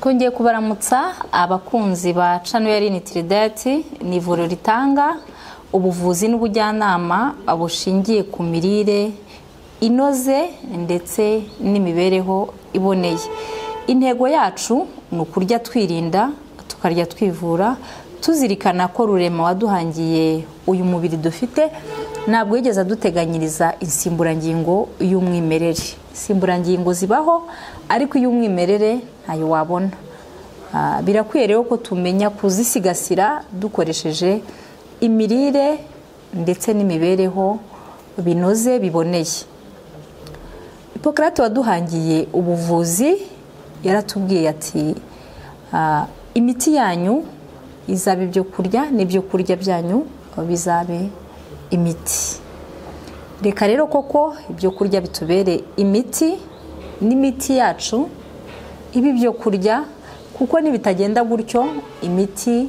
ko ngiye kubaramutsa abakunzi ba Chanel ni Tridate ni ivuriro ritanga ubuvuzi n'ubujyanama bushingiye ku mirire inoze ndetse n'imibereho iboneye intego yacu ni ukurya twirinda tukarya twivura tuzirikana ko rurema waduhangiye uyu mubiri dufite ntabwo yigeze aduteganyiriza insimburangingo y'umwimerere insimburangingo zibaho ariko iy'umwimerere ntayo wabona birakwiye rero ko tumenya kuzisigasira dukoresheje imirire ndetse n'imibereho binoze biboneye hipokarate waduhangiye ubuvuzi yaratubwiye ati imiti yanyu izaba ibyo kurya n'ibyo kurya byanyu bizabe imiti reka rero koko ibyo kurya bitubere imiti n'imiti yacu iba ibyo kurya kuko nibitagenda gutyo imiti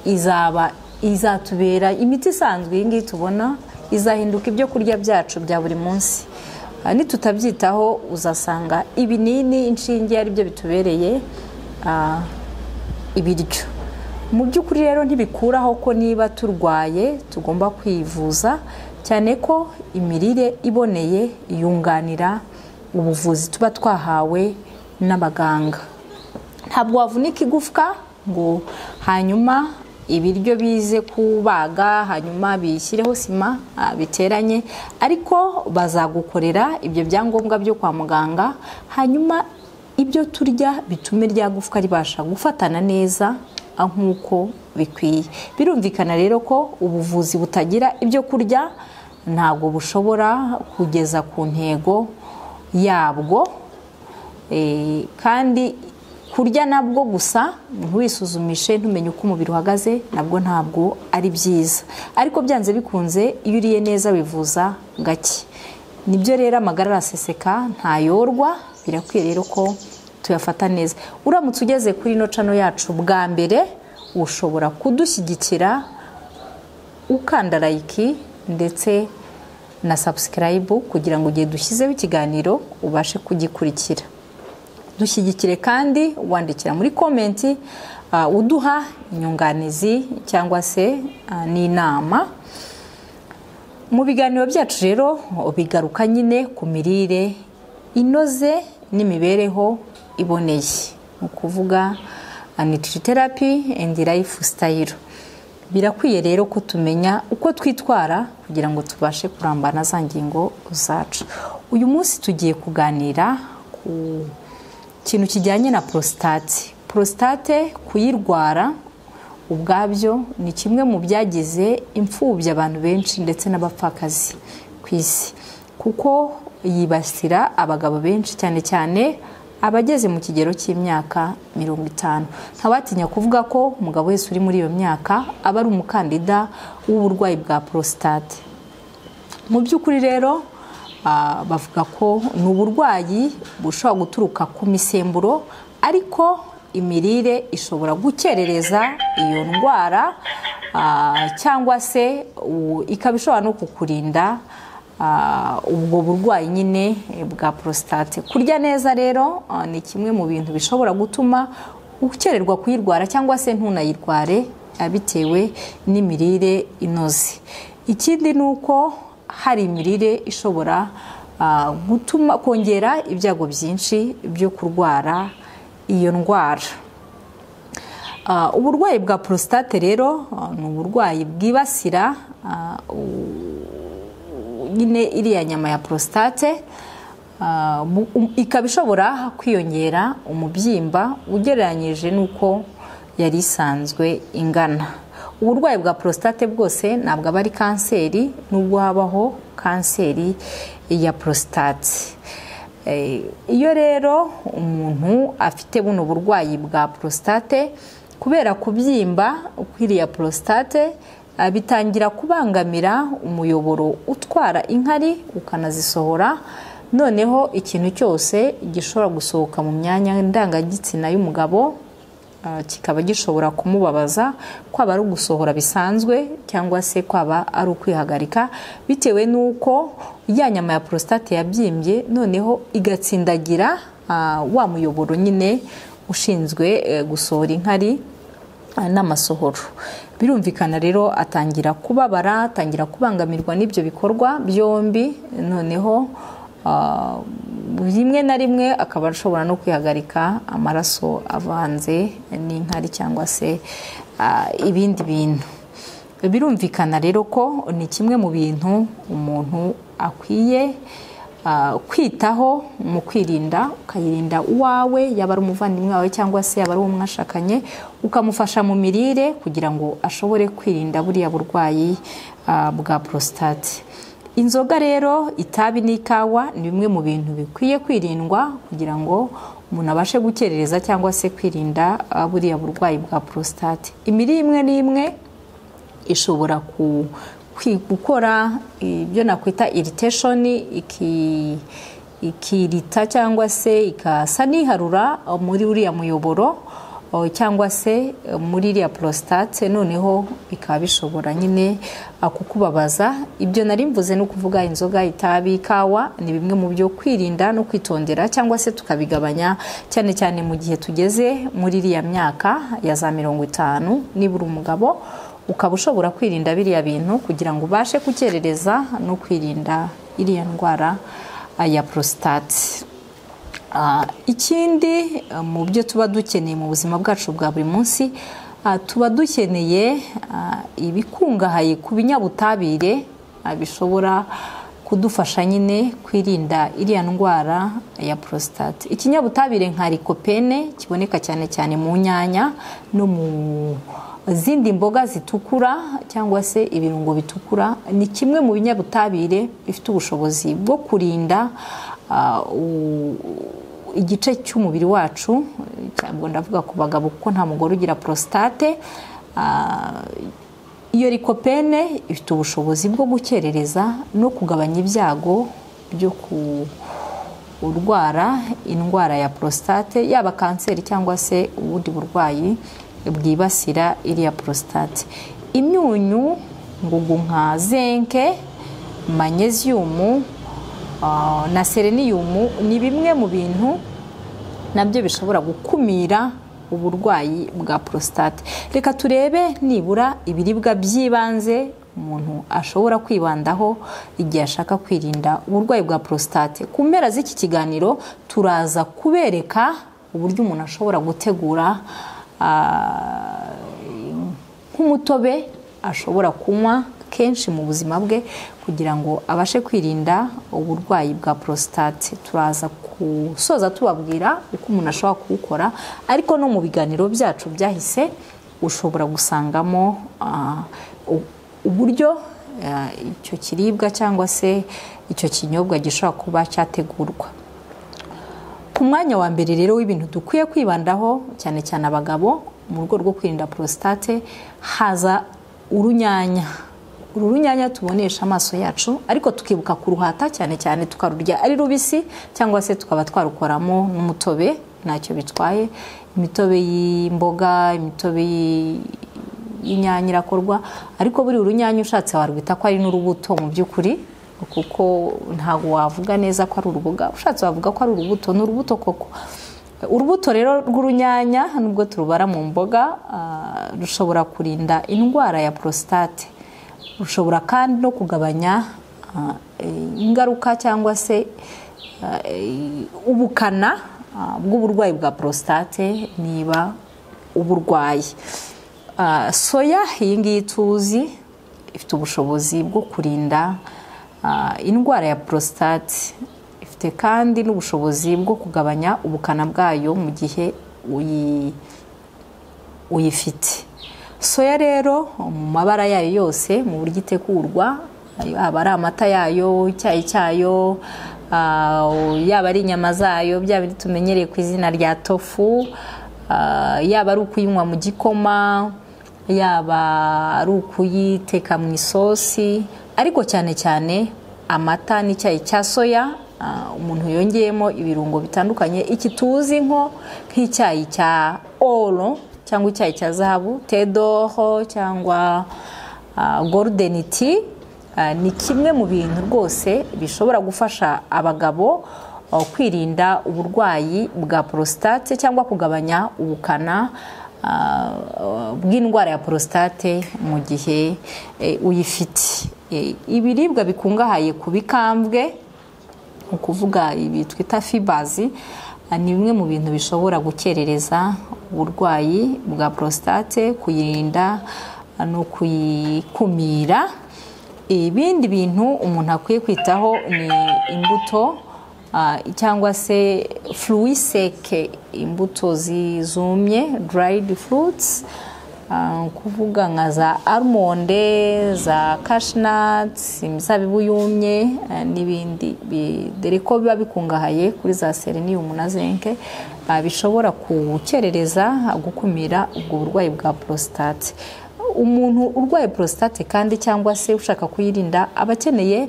izaba izatubera imiti isanzwe iyi ngiyi tubona izahinduka ibyo kurya byacu bya buri munsi nitutabyitaho uzasanga ibinini inshinge ari byo bitubereye ibiryo mu by'ukuri rero ntibikuraho ko niba turwaye tugomba kwivuza cyane ko imirire iboneye yunganira ubuvuzi tuba twahawe n'abaganga ntabwo wavunika igufwa ngo hanyuma ibiryo bize kubaga hanyuma biyishyireho sima biteranye ariko bazagukorera ibyo byangombwa byo kwa muganga hanyuma ibyo turya bitume rya gufwa ribasha gufatana neza nk'uko bikwiye birumvikana rero ko ubuvuzi butagira ibyo kurya ntabwo bushobora kugeza ku ntego yabwo kandi kurya nabwo gusa ntiwisuzumishe ntumenye uko umubiri uhagaze nabwo ntabwo ari byiza ariko byanze bikunze iyo uriye neza wivuza gake nibyo rero amagara araseseka ntayorwa birakwiye rero ko tuyafata neza uramutse ugeze kuri ino cano yacu bwa mbere ushobora kudushyigikira ukanda layiki ndetse na sabusikarayibu kugira ngo igihe dushyizeho ikiganiro ubashe kugikurikira dushyigikire kandi wandikira muri komenti uduha inyunganizi cyangwa se n'inama mu biganiro byacu rero bigaruka nyine ku mirire inoze n'imibereho iboneye ni ukuvuga nitiriterapi endi rayifu sitayiro birakwiye rero ko tumenya uko twitwara kugira ngo tubashe kurambana za ngingo zacu uyu munsi tugiye kuganira ku kintu kijyanye na porositate porositate kuyirwara ubwabyo ni kimwe mu byagize imfubyi abantu benshi ndetse n'abapfakazi ku isi kuko yibasira abagabo benshi cyane cyane abageze mu kigero cy'imyaka mirongo itanu ntawatinya kuvuga ko umugabo wese uri muri iyo myaka aba ari umukandida w'uburwayi bwa porositate mu by'ukuri rero bavuga ko ni uburwayi bushobora guturuka ku misemburo ariko imirire ishobora gukerereza iyo ndwara cyangwa se ikaba ishobora no kukurinda ubwo burwayi nyine bwa porositate kurya neza rero ni kimwe mu bintu bishobora gutuma ukererwa kuyirwara cyangwa se ntunayirware bitewe n'imirire inoze ikindi ni uko hari imirire ishobora gutuma kongera ibyago byinshi byo kurwara iyo ndwara uburwayi bwa porositate rero ni uburwayi bwibasira nyine iriya nyama ya porositate ikaba ishobora kwiyongera umubyimba ugereranyije n'uko yari isanzwe ingana uburwayi bwa porositate bwose ntabwo aba ari kanseri nubwo habaho kanseri ya porositate iyo rero umuntu afite buno burwayi bwa porositate kubera kubyimba kw'iriya porositate bitangira kubangamira umuyoboro utwara inkari ukanazisohora noneho ikintu cyose gishobora gusohoka mu myanya ndangagitsina y'umugabo kikaba gishobora kumubabaza kwaba ari ugusohora bisanzwe cyangwa se kwaba ari ukwihagarika bitewe n'uko ya nyama ya porositate yabyimbye noneho igatsindagira wa muyoboro nyine ushinzwe eh, gusohora inkari eh, n'amasohoro birumvikana rero atangira kubabara atangira kubangamirwa n'ibyo bikorwa byombi noneho ah, rimwe na rimwe akaba ashobora no kwihagarika amaraso avanze n'inkari cyangwa se ah, ibindi bintu birumvikana rero ko ni kimwe mu bintu umuntu akwiye ah, kwitaho mu kwirinda ukayirinda uwawe yaba ari umuvandimwe wawe cyangwa se yaba ari uwo mwashakanye ukamufasha mu mirire kugira ngo ashobore kwirinda buriya burwayi ah, bwa prostate inzoga rero itabi n'ikawa ni bimwe mu bintu bikwiye kwirindwa kugira ngo umuntu abashe gukerereza cyangwa se kwirinda ah, buriya burwayi bwa prostate imirire imwe n'imwe ishobora ku- kwi- gukora ibyo nakwita irritation iki ikirita cyangwa se ikasa n'iharura muri uriya muyoboro o, cyangwa se eh, muri iriya prostate noneho bikaba bishobora nyine ah, kukubabaza ibyo nari mvuze ni ukuvuga inzoga itabi ikawa ni bimwe mu byo kwirinda no kwitondera cyangwa se tukabigabanya cyane cyane mu gihe tugeze muri iriya myaka ya za mirongo itanu nibura umugabo ukaba ushobora kwirinda biriya bintu kugira ngo ubashe gukerereza no kwirinda iriya ndwara ah, ya prostate Ah, ikindi ah, mu byo tuba dukeneye mu buzima bwacu bwa buri munsi ah, tuba dukeneye ah, ibikungahaye ku binyabutabire ah, bishobora kudufasha nyine kwirinda iriya ndwara ya prostate ikinyabutabire nka likopene kiboneka cyane cyane mu nyanya no mu izindi mboga zitukura cyangwa se ibirungo bitukura ni kimwe mu binyabutabire bifite ubushobozi bwo kurinda ah, u- igice cy'umubiri wacu cyangwa ndavuga ku bagabo kuko nta mugore ugira prostate ah, iyo likopene ifite ubushobozi bwo gukerereza no kugabanya ibyago byo ku urwara indwara ya prostate yaba kanseri cyangwa se ubundi burwayi bwibasira iriya prostate imyunyu ngugu nka zenke manyeziyumu ah, na sereniyumu ni bimwe mu bintu nabyo bishobora gukumira uburwayi bwa prostate reka turebe nibura ibiribwa by'ibanze umuntu ashobora kwibandaho igihe ashaka kwirinda uburwayi bwa prostate ku mpera z'iki kiganiro turaza kubereka uburyo umuntu ashobora gutegura ah, nk'umutobe ashobora kunywa kenshi mu buzima bwe kugira ngo abashe kwirinda uburwayi bwa prostate turaza gusoza tubabwira uko umuntu ashobora kuwukora ariko no mu biganiro byacu byahise ushobora gusangamo ah, u- uburyo ah, icyo kiribwa cyangwa se icyo kinyobwa gishobora kuba cyategurwa ku mwanya wa mbere rero w'ibintu dukwiye kwibandaho cyane cyane abagabo mu rwego rwo kwirinda prostate haza urunyanya uru runyanya tubonesha amaso yacu ariko tukibuka kuruhata cyane cyane tukarurya ari rubisi cyangwa se tukaba twarukoramo n'umutobe ntacyo bitwaye imitobe y'imboga imitobe y'i- y'inyanya irakorwa ariko buri urunyanya ushatse warwita ko ari n'urubuto mu by'ukuri kuko ntabwo wavuga neza ko ari uruboga ushatse wavuga ko ari urubuto ni urubuto koko urubuto rero rw'urunyanya nubwo turubara mu mboga ah, rushobora kurinda indwara ya prostate rushobora kandi no kugabanya ah, eh, ingaruka cyangwa se ah, eh, ubukana ah, bw'uburwayi bwa prostate niba uburwaye Ah, soya iyi ngiyi tuzi ifite ubushobozi bwo kurinda ah, indwara ya prostate ifite kandi n'ubushobozi bwo kugabanya ubukana bwayo mu gihe uyi uyifite soya rero mu mabara yayo yose mu buryo itegurwa yaba ari amata yayo icyayi cyayo ah, yaba ari inyama zayo bya bindi tumenyereye ku izina rya tofu ah, yaba ari ukuyinywa mu gikoma yaba ari ukuyiteka mu isosi ariko cyane cyane amata n'icyayi cya soya ah, umuntu yongeyemo ibirungo bitandukanye iki tuzi nko nk'icyayi cya oro cyangwa icyayi cya zahabu tedoho cyangwa ah, golden tea Ah, ni kimwe mu bintu rwose bishobora gufasha abagabo uh, kwirinda uburwayi bwa porositate cyangwa kugabanya ubukana uh, bw'indwara ya porositate mu gihe eh, uyifite Eh, ibiribwa bikungahaye ku bikambwe ni ukuvuga ibi twita fibazi ah, ni bimwe mu bintu bishobora gukerereza uburwayi bwa porositate kuyirinda ah, ni ukuyikumira ibindi bintu umuntu akwiye kwitaho ni imbuto ah, cyangwa se furuwi seke imbuto zizumye dirayidi furutusi kuvuga nka za almonde za kashinatsi imizabibu yumye ah, n'ibindi bi- dore ko biba bikungahaye kuri za sereniyumu na zinke ah, bishobora gukerereza ah, gukumira ubwo burwayi bwa porositate umuntu urwaye porositate kandi cyangwa se ushaka kuyirinda aba akeneye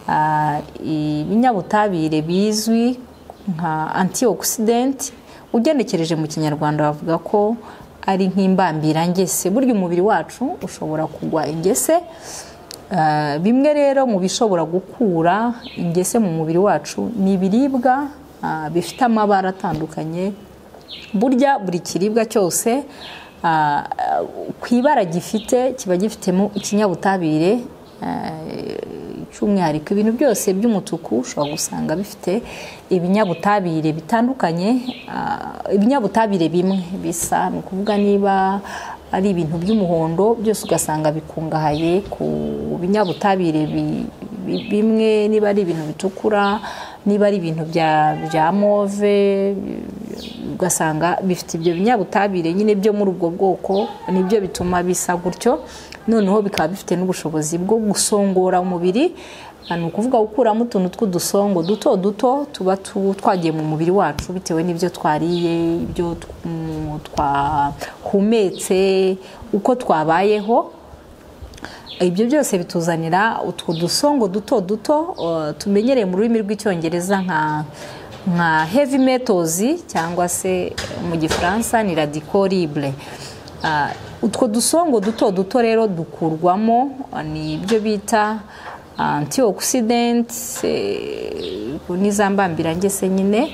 ah, ibinyabutabire bizwi nka antioxidant ugenekereje mu kinyarwanda bavuga ko ari nk'imbambirangese burya umubiri wacu ushobora kugwa ingese Ah, bimwe rero mu bishobora gukura ingese mu mubiri wacu ni ibiribwa ah, bifite amabara atandukanye burya buri kiribwa cyose ah, ah, ku ibara gifite kiba gifitemo ikinyabutabire eh, cy'umwihariko ibintu byose by'umutuku ushobora gusanga bifite ibinyabutabire bitandukanye ah, ibinyabutabire bimwe bisa ni ukuvuga niba ari ibintu by'umuhondo byose ugasanga bikungahaye ku binyabutabire bi- bi- bimwe niba ari ibintu bitukura niba ari ibintu bya bya move ugasanga bifite ibyo binyabutabire nyine byo muri ubwo bwoko nibyo bituma bisa gutyo noneho bikaba bifite n'ubushobozi bwo gusongora umubiri Ah, ni ukuvuga gukuramo utuntu tw'udusongo duto duto tuba tu- twagiye mu mubiri wacu bitewe n'ibyo twariye ibyo tw- mm, twahumetse uko twabayeho ibyo byose bituzanira utwo dusongo duto duto uh, tumenyereye mu rurimi rw'icyongereza nka nka heavy metals cyangwa se mu gifaransa ni radicoribule utwo dusongo duto duto rero dukurwamo uh, ni ibyo bita antioxidant ni za mbambirangese nyine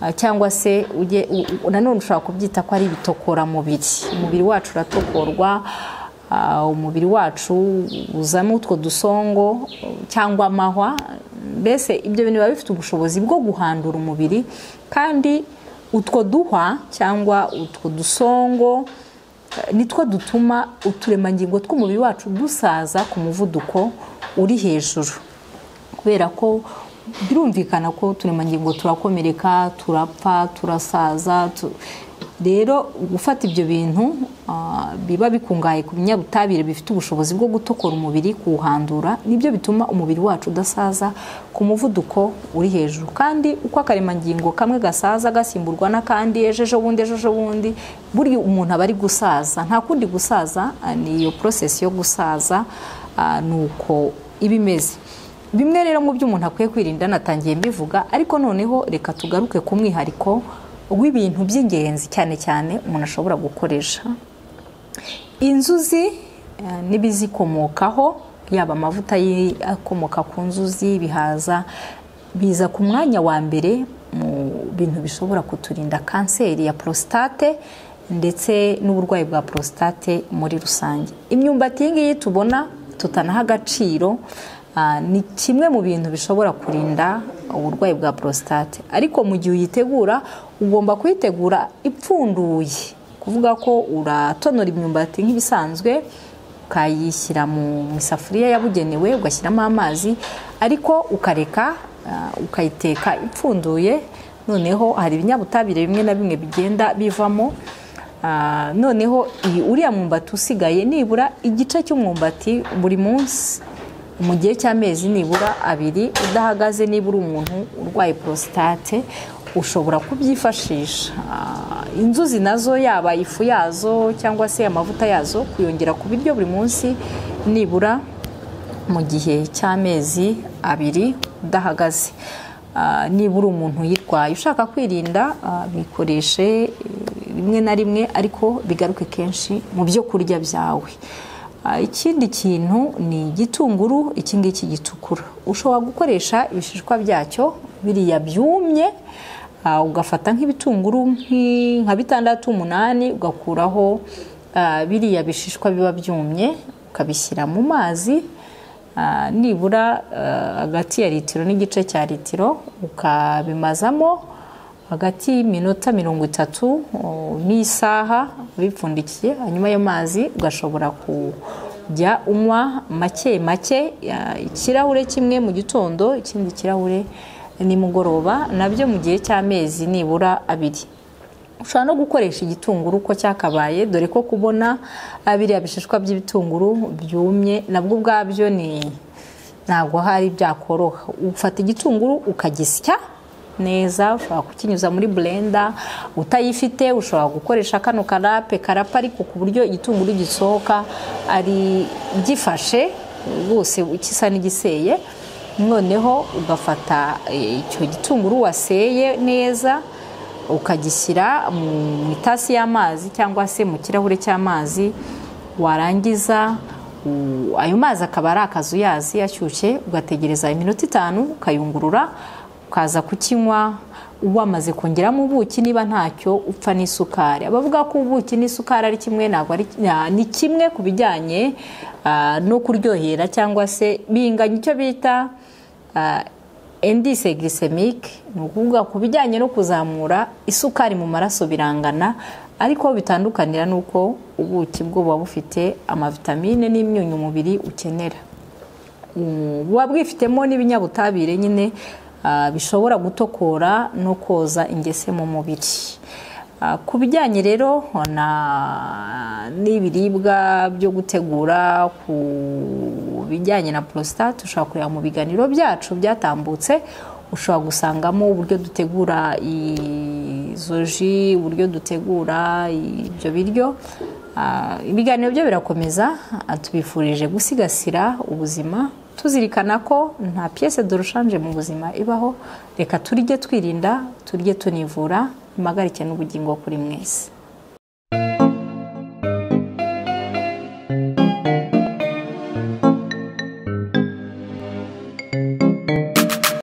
Ah, cyangwa se ujye u- u- nanone ushobora kubyita ko ari ibitokoramubiri umubiri wacu uratokorwa ah, umubiri wacu uzamo utwo dusongo cyangwa amahwa mbese ibyo bintu biba bifite ubushobozi bwo guhandura umubiri kandi utwo duhwa cyangwa utwo dusongo nitwo dutuma uturemangingo tw'umubiri wacu dusaza ku muvuduko uri hejuru kubera ko birumvikana ko uturemangingo turakomereka turapfa turasaza tu- rero gufata ibyo bintu ah, biba bikungahaye ku binyabutabire bifite ubushobozi bwo gutokora umubiri kuwuhandura nibyo bituma umubiri wacu udasaza ku muvuduko uri hejuru kandi uko akaremangingo kamwe gasaza gasimburwa n'akandi ejo ejo bundi ejo ejo bundi burya umuntu aba ari gusaza nta kundi gusaza ah, ni iyo porosesi yo gusaza ah, ni uko iba imeze bimwe rero mu byo umuntu akwiye kwirinda natangiye mbivuga ariko noneho reka tugaruke ku mwihariko w'ibintu by'ingenzi cyane cyane umuntu ashobora gukoresha inzuzi eh, n'ibizikomokaho yaba amavuta yi- akomoka ku nzuzi ibihaza biza ku mwanya wa mbere mu bintu bishobora kuturinda kanseri ya porositate ndetse n'uburwayi bwa porositate muri rusange imyumbati iyi ngiyi tubona tutanaha agaciro ah, ni kimwe mu bintu bishobora kurinda uburwayi bwa porositate ariko mu gihe uyitegura ugomba kuyitegura ipfunduye kuvuga ko uratonora imyumbati nk'ibisanzwe ukayishyira mu mu isafuriya yabugenewe ugashyiramo amazi ariko ukareka ah, ukayiteka ipfunduye noneho hari ibinyabutabire bimwe na bimwe bigenda bivamo Ah, noneho iyi- uriya mwumbati usigaye nibura igice cy'umwumbati buri munsi mu gihe cy'amezi nibura abiri udahagaze nibura umuntu urwaye porositate ushobora kubyifashisha Ah, inzuzi nazo yaba ifu yazo cyangwa se amavuta yazo kuyongera ku biryo buri munsi nibura mu gihe cy'amezi abiri udahagaze Ah, nibura umuntu uyirwaye ushaka kwirinda ah, bikoreshe eh, rimwe na rimwe ariko bigaruke kenshi mu byo kurya byawe Ah, ikindi kintu ni igitunguru iki ngiki gitukura ushobora gukoresha ibishishwa byacyo biriya byumye ah, ugafata nk'ibitunguru nk'i- nka bitandatu umunani ugakuraho ah, biriya bishishwa biba byumye ukabishyira mu mazi Ah, nibura eh, hagati ya litiro n'igice cya litiro ukabimazamo hagati y'iminota mirongo itatu oh, n'isaha bipfundikiye hanyuma ayo mazi ugashobora kujya unywa make make ya- ikirahure kimwe mu gitondo ikindi kirahure nimugoroba nabyo mu gihe cy'amezi nibura abiri ushobora no gukoresha igitunguru uko cyakabaye dore ko kubona ah, biriya bishishwa by'ibitunguru byumye nabwo ubwabyo ni ntabwo hari byakoroha ufata igitunguru ukagisya neza ushobora kukinyuza muri blender utayifite ushobora gukoresha kano karape karapa ariko ku buryo igitunguru gisohoka ari gifashe rwose gisa n'igiseye noneho ugafata eh, icyo gitunguru waseye neza ukagishyira mu itasi y'amazi cyangwa se mu kirahure cy'amazi warangiza u- ayo mazi akaba ari akazuyazi ashyushye ugategereza iminota itanu ukayungurura ukaza kukinywa wamaze kongeramo ubuki niba ntacyo upfa n'isukari abavuga ko ubuki n'isukari ari kimwe ntabwo ari na- ni kimwe ku bijyanye ah, no kuryohera cyangwa se binganya icyo bita ah, indise glycemic ni ukuvuga ku bijyanye no kuzamura isukari mu maraso birangana ariko aho bitandukanira ni uko ubuki bwo buba bufite amavitamine n'imyunyu umubiri ukenera Mm, buba bwifitemo n'ibinyabutabire nyine ah, bishobora gutokora no koza ingese mu mubiri Ah, ku bijyanye rero na n'ibiribwa byo gutegura ku bijyanye na prostate ushobora kureba mu biganiro byacu byatambutse ushobora gusangamo uburyo dutegura izo ji uburyo dutegura ibyo biryo Ah, ibiganiro byo birakomeza Ah, tubifurije gusigasira ubuzima tuzirikana ko nta piyese dorushanje mu buzima ibaho reka turye twirinda turye tunivura impagarike n'ubugingo kuri mwese